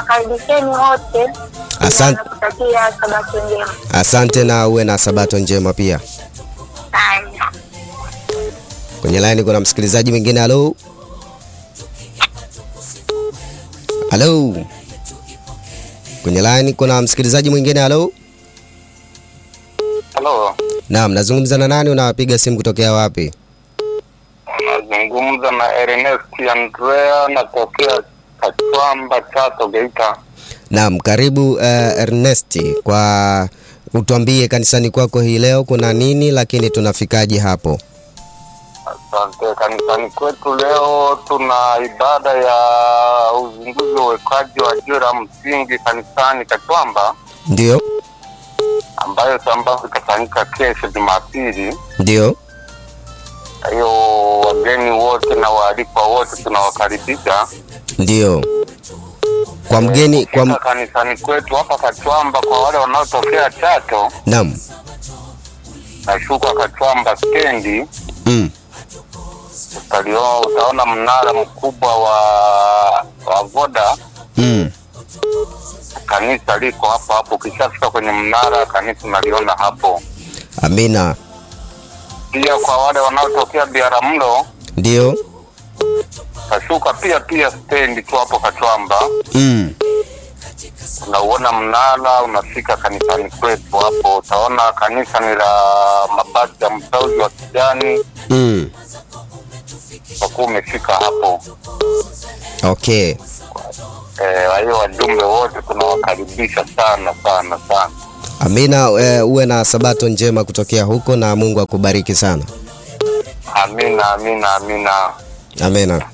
nawakaribisheni wote. Asante. Nakutakia sabato njema. Asante na uwe na sabato njema pia. Haya. Kwenye line kuna msikilizaji mwingine. Halo, halo. Kwenye line kuna msikilizaji mwingine. Halo, Halo, naam, nazungumza na nani? Unapiga simu kutokea wapi? nazungumza na Ernest Andrea, natokea Kachwamba, Chato, Geita. Naam, karibu uh, Ernesti, kwa utuambie kanisani kwako hii leo kuna nini, lakini tunafikaje hapo? Asante. Kanisani kwetu leo tuna ibada ya uzinduzi wa uwekaji wa jiwe la msingi kanisani Kachwamba, Ndio, ambayo sambamba itafanyika kesho Jumapili. ndio. Kwa hiyo wageni wote na waalikwa wote tunawakaribisha Ndio. Kwa mgeni kwa m... Kufika kanisani kwetu hapa Kachwamba. Kwa wale wanaotokea Chato, Naam. nashuka Kachwamba stendi Mm. utalio utaona mnara mkubwa wa wa Voda. Mm. Kanisa liko hapo hapo, ukishafika kwenye mnara kanisa unaliona hapo. Amina. Pia kwa wale wanaotokea Biaramlo, Ndio. tashuka pia pia stendi tu hapo Kachwamba, Mm. unauona mnara, unafika kanisani kwetu hapo, utaona kanisa ni la mabati ya mtauzi wa kijani, Mm. utakuwa umefika hapo. Okay. Eh, Kwa hiyo wajumbe wote tunawakaribisha sana sana sana. Amina, e, uwe na sabato njema kutokea huko na Mungu akubariki sana. Amina, amina, amina. Amina.